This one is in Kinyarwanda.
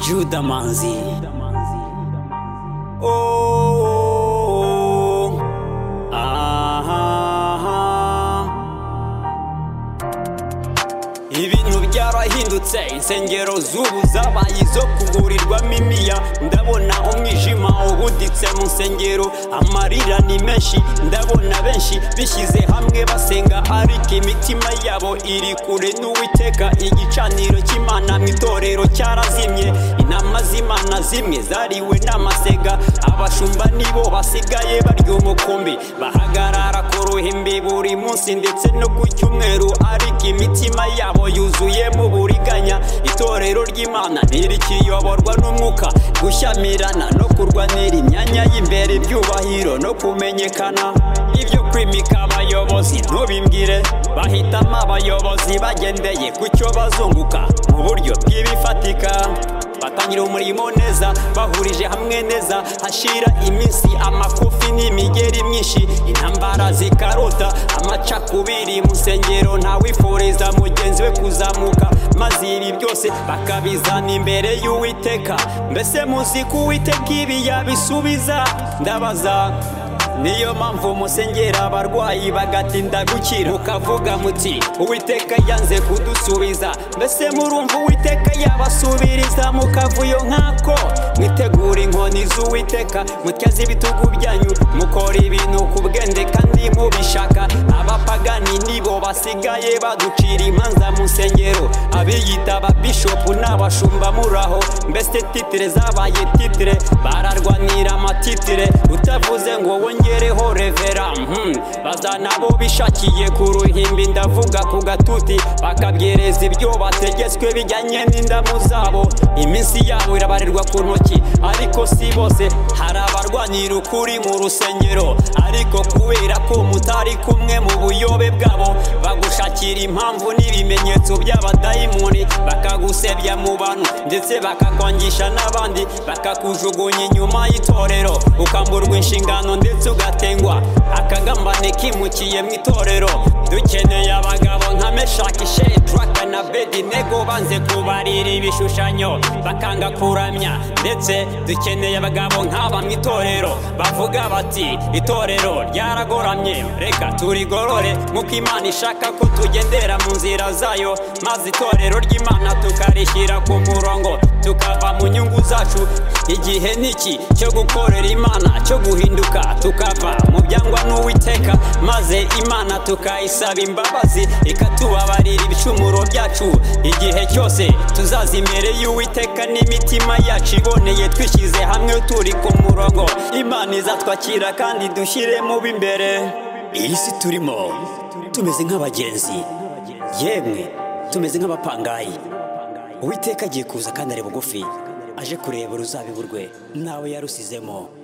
Juda Manzi. Oh, oh, oh. Ah, ah, ah. ibintu byarahindutse insengero z'ubu zabaye izo kugurirwamo imiya ndabona umwijima ubuditse mu nsengero amarira ni menshi ndabona benshi bishyize hamwe basenga ariko imitima yabo iri kure n'uwiteka igicaniro cy'imana mu itorero cyarazimye inama z'imana zimwe zariwe n'amasenga abashumba nibo basigaye barya umukumbi bahagarara ku ruhimbi buri munsi ndetse no ku cyumweru ariko imitima yabo yuzuyemo uburiganya itorero ry'imana ntirikiyoborwa n'umwuka gushyamirana no kurwanira imyanya y'imbere ibyubahiro no kumenyekana ibyo kwimika abayobozi ntubimbwire bahitamo abayobozi bagendeye ku cyo bazunguka mu buryo bw'ibifatika batangira umurimo neza bahurije hamwe neza hashira iminsi amakofi n'imigeri myinshi intambara zikarota amacakubiri mu nsengero ntawifuriza mugenzi we kuzamuka maze ibi byose bakabizana imbere y'uwiteka mbese muzi ko uwiteka ibi yabisubiza ndabaza niyo mpamvu musengera abarwayi bagatinda gukira mukavuga muti uwiteka yanze kudusubiza mbese murumva uwiteka yabasubiriza mukavuyo nk'ako mwitegura inkoni z'uwiteka mutyaze ibitugu byanyu mukora ibintu ku bwende kandi mubishaka abapagani nibo basigaye baducira imanza mu nsengero abiyita ababishopu n'abashumba muraho mbese titire zabaye titire bararwanira amatitire utavuze ngo wongere ngereho revera mhm. baza nabo bishakiye ku ruhimbi ndavuga ku gatuti bakabwereza ibyo bategetswe bijyanye n'indamu zabo iminsi yabo irabarirwa ku ntoki ariko si bose hari abarwanira ukuri mu rusengero ariko kubera ko mutari kumwe mu buyobe bwabo bagushakira impamvu n'ibimenyetso by'abadayimoni bakagusebya mu bantu ndetse bakakwangisha n'abandi bakakujugunya inyuma y'itorero ukamburwa inshingano ndetse ugatengwa akagambane kimukiye mu itorero dukeneye abagabo nka meshaki shedraka na bedinego banze kubarira ibishushanyo bakanga kuramya ndetse dukeneye abagabo nk'aba mu itorero bavuga bati itorero ryaragoramye reka turigorore nk'uko imana ishaka ko tugendera mu nzira zayo maze itorero ry'imana tukarishyira ku murongo tukava mu nyungu zacu igihe niki cyo gukorera imana cyo guhinduka tukava mu byangwa n'uwiteka maze imana tukayisaba imbabazi ikatubabarira ibicumuro byacu igihe cyose tuzaza imbere y'uwiteka n'imitima yacu iboneye twishyize hamwe turi ku murongo imana izatwakira kandi dushyiremo b'imbere iyi si turimo tumeze nk'abagenzi yemwe tumeze nk'abapangayi uwiteka agiye kuza kandi ari bugufi aje kureba uruzabibu rwe nawe yarusizemo